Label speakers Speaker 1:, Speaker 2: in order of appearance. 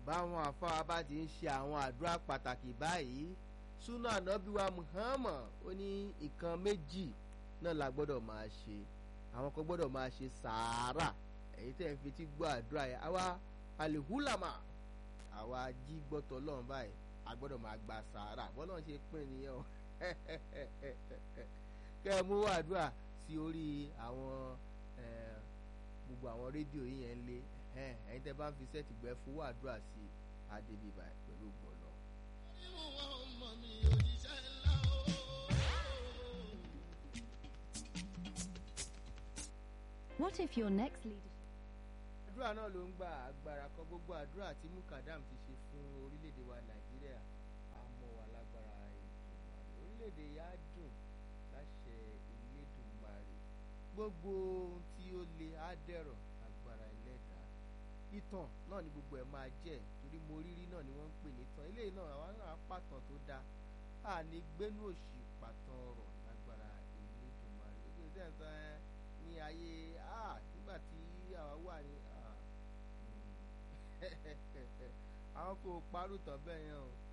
Speaker 1: báwọn àfáà bá ti ń ṣe àwọn àdúrà pàtàkì báyìí súnà ànábíwá Muhammad ó ní nǹkan méjì náà la gbọ́dọ̀ máa ṣe àwọn kan gbọ́dọ̀ máa ṣe sàárà èyí tẹ̀ ń fetí gbọ́ àdúrà yẹn àwa alihulama àwa jí gbọ́tọ̀ lọ́run báyìí a gbọ́dọ̀ máa gba sàárà bọ́lá ṣe pín nìyẹn o kẹ́ ẹ mú àdúrà sí orí àwọn gbogbo àwọn rédíò yìí yẹn lé ẹ̀yin tẹ́ bá ń fi sẹ́ẹ̀tì gbẹ́ fowó àdúrà sí adébíbà pẹ̀lú gbọ̀lọ́.
Speaker 2: What if your next leader?
Speaker 1: àdúrà náà ló ń gba agbára kan gbogbo àdúrà tí mukadam ti ṣe fún orílẹ̀-èdè wa nàìjíríà àmọ́ wà lágbára ìdùnmọ̀rẹ́ orílẹ̀-èdè yà á dùn láṣẹ Elédùmarè gbogbo ohun tí ó le á dẹ̀rọ̀ agbára ẹlẹ́dàá ìtàn náà ni gbogbo ẹ̀ máa jẹ́ torí mo rírí náà ni wọ́n ń pè ní ìtàn eléyìí náà àwa náà pàtàn tó dáa a ní gbénú òṣì pàtàn ọ̀rọ̀ lágbára Elédùmarè gbogbo ìtẹ́ǹsán ní ayé nígbà tí àwa wà ní àwọn kò parú tán bẹ́ẹ̀ yẹn o